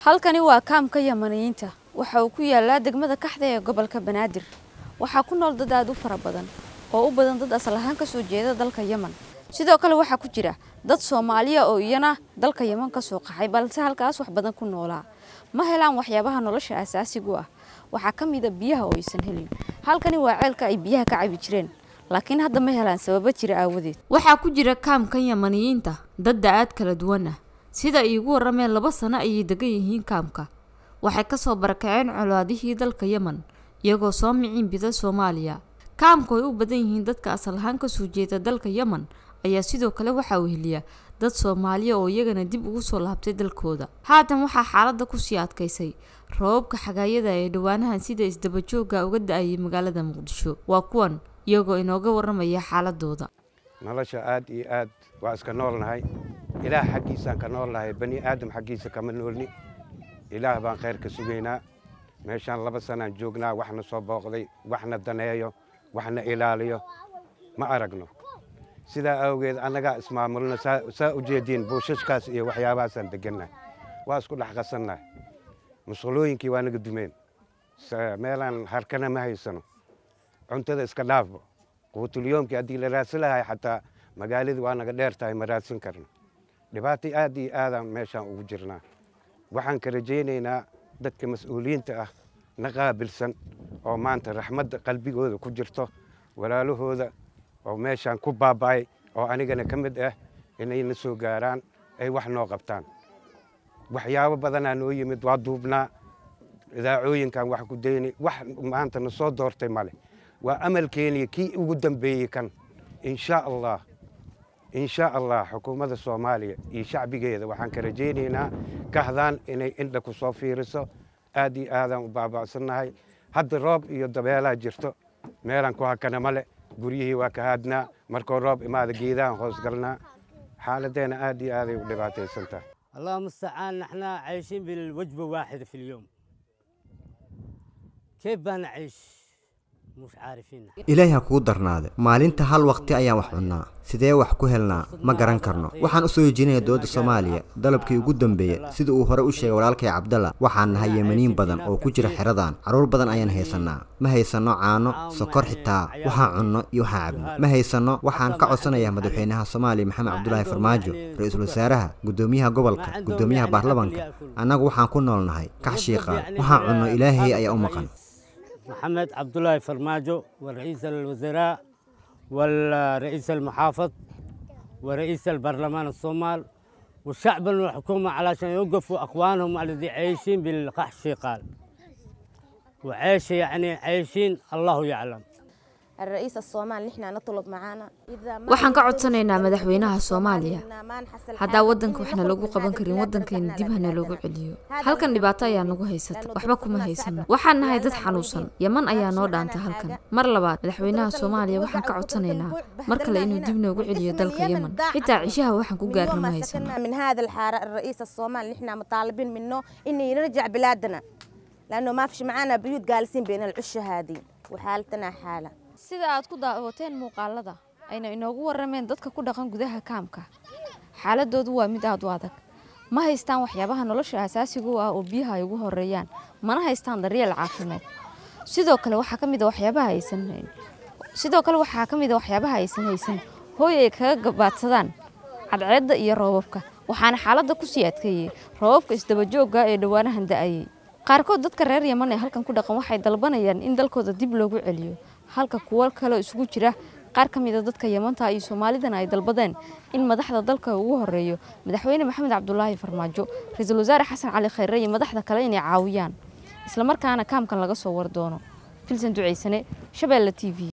halkani waa kaamka yamaniyiinta waxa uu ku yaalaa degmada kaxda ee gobolka banaadir waxaa ku nool dad aada u fara badan oo u badan dad asal ahaan kasoo jeeda dalka yeman sidoo kale waxaa ku jira dad soomaaliya oo iyana dalka yeman kasoo qaxay balse halkaas wax badan ku noolaa ma helaan waxyaabaha nolosha asaasigu ah waxaa ka mida biyaha oo aysan helin halkani waa ceelka ay biyaha ka cabi jireen laakiin hadda ma helaan sababo jira aawadeed waxaa ku jira kaamkan yamaniyiinta dad da-aad kala duwan ah sida ay igu warameen laba sano ayay degan yihiin kaamka waxay kasoo barakaceen colaadihii dalka yeman iyagoo soo miciin bida soomaaliya kaamku ay u badan yihiin dadka asal ahaan kasoo jeeda dalka yeman ayaa sidoo kale waxaa weheliya dad soomaaliya oo iyagana dib ugu soo laabtay dalkooda haatan waxaa xaaladda kusii adkaysay rababka xagaayada ee dhowaanahan sida isdabajooga uga da-ayay magaalada muqdisho waa kuwan iyagoo inooga waramaya xaaladooda nolosha aad iyo aad waa iska noolnahay ilaah xaggiisaan ka noolnahay bani aadam xaggiisa kama noolni ilaah baan khayr ka sugaynaa meeshaan laba sanaan joognaa waxna soo booqday waxna daneeyo waxna ilaaliyo ma aragno sidaa awgeed annagaa ismaamulno saa u jeediin buushashkaas iyo waxyaabahaasaan degannahay waa isku dhex qasannahay musqulooyinkii waa naga dumeen meelaan harkana ma haysano cuntada iska dhaafbo quutulyoomkii haddii la raadsan lahay xataa magaaladii waa naga dheer tahay ma raadsan karno dhibaato aad iyo aadaan meeshaan ugu jirnaa waxaan ka rajaynaynaa dadka mas-uuliyiinta ah na qaabilsan oo maanta raxmadda qalbigooda ku jirto walaalahooda oo meeshaan ku baaba'ay oo anigana ka mid ah inay na soo gaaraan ay wax noo qabtaan waxyaabo badanaa noo yimid waa duubnaa idaacooyinkan wax ku dayni wax maanta na soo doortay male waa amalkeeniya kii ugu dambeeyey kan insha allah insha allah xukuumadda soomaaliya iyo shacbigeeda waxaan ka rajaynaynaa kahdaan inay indha ku soo fiiriso aad iyo aadaan u baaba'sannahay hadda roob iyo dabeelaa jirto meelaan ku hakana male guryihii waa ka haadnaa markuu roob imaada geedahan hoos galnaa xaaladdeena aad iyo aaday u dhibaataysan tahay اللهم استعان نحن عايشين بالوجبة واحدة في اليوم كيف بنعيش مش عارفين ilaahi ha kugu darnaade maalinta hal waqti ayaan wax cunnaa sidee wax ku helnaa ma garan karno waxaan u soo hejinaya dowladda soomaaliya dalabkii ugu dambeeya sida uu hore u sheegay walaalkay cabdalla waxaan nahay yemaniin badan oo ku jira xeradan carruur badan ayaan haysannaa ma haysanno caano sokor xitaa waxaan cunno iyo waxaan cabno ma haysanno waxaan ka codsanayaa madaxweynaha soomaaliya maxamed cabdulaahi farmaajo ra-iisul wasaaraha guddoomiyaha gobolka guddoomiyaha baarlamanka annagu waxaan ku noolnahay kax shiiqaan waxaan cunno ilaahay ayaa u maqan محمد عبد الله فرماجو ورئيس الوزراء والرئيس المحافظ ورئيس البرلمان الصومال والشعب والحكومة علشان يوقفوا أخوانهم الذي عايشين بالقحش قال وعيش يعني عايشين الله يعلم الرئيس الصومالي نحن نطلب معانا إذا ما waxaan ka codsanaynaa madaxweynaha soomaaliya haddaa waddanka waxna lagu qaban karin waddankeena dib hana loogu celiyo halkan dhibaato ayaa nagu haysata waxba kuma haysano waxaan nahay dad xanuunsan yeman ayaa noo dhaanta halkan mar labaad madaxweynaha soomaaliya waxaan ka codsanaynaa mar kale inuu dib noogu celiyo dalka yeman xitaa cishaha waxaan ku gaarna ma haysano من هذا الحارة الرئيس الصومالي نحن مطالبين منه إنه يرجع بلادنا لأنه ما فيش معانا بيوت جالسين بين العشة هذه وحالتنا حالة sida aad ku daawateen muuqaalada ayna inoogu warameen dadka ku dhaqan gudaha kaamka xaaladoodu waa mid aada u adag ma haystaan waxyaabaha nolosha asaasiga u ah oo biyaha ay ugu horeeyaan mana haystaan daryeel caafimaad sidoo kale waxaa ka mid a waxyaabaha aysan hayn sidoo kale waxaa ka mid a waxyaabaha aysan haysan hooy ay kaga gabaadsadaan cadceedda iyo roobabka waxaana xaaladda kusii adkeeyey roobabka isdabajooga ee dhowaanahan da-ayay qaarkood dadka reer yeman ee halkan ku dhaqan waxay dalbanayaan in dalkooda dib loogu celiyo halka kuwo kaleo isugu jira qaar ka mid a dadka yamanta iyo soomaalidana ay dalbadeen in madaxda dalka ugu horeeyo madaxweyne maxamed cabdulaahi farmaajo ra-iisul wasaare xasan cali khayre iyo madaxda kale inay caawiyaan islamarkaana kaamkan laga soo war doono filsan duceysane shabeelle t v